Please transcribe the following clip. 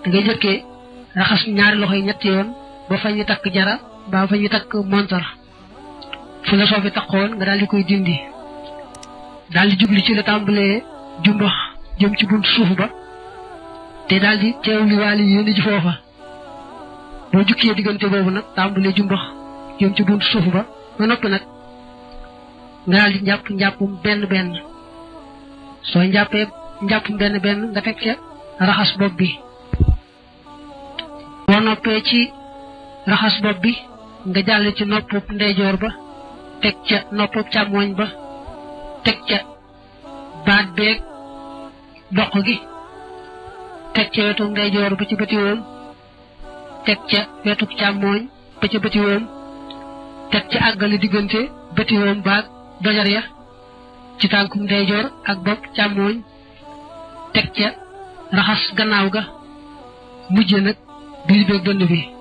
da ngay jëkkee raxas ñaari loxo yi ñetti yoon ba fa ñu takk jara ba fa ñu takk montar fu la soofi takkoon nga daal di koy dindi daal di jubli ci la tàmbalee jumbax jëm ci buntu suuf ba te daal di teewli waali yéen ji foofa boo jukkee diggante boobu nag tàmbalee jumbax jëm ci buntu suuf ba ba noppi nag nga daal di njàpp njàppum benn benn soo njàppee njàppum benn benn nga teg ca raxas bopp bi boo noppee ci raxas bopp bi nga jàll ci noppub ndeyjoor ba teg ca noppub càmmooñ ba teg ca baat beeg doq gi teg ca wetu ndeyjoor ba ci bëti woom teg ca wetu càmmooñ ba ca bëti woom teg ca àggale diggante bëti woom baag dojar ya ci tànkum ndeyjoor ak bopp càmmooñ teg ca raxas gannaaw ga mujje nag biir beeg dënd bi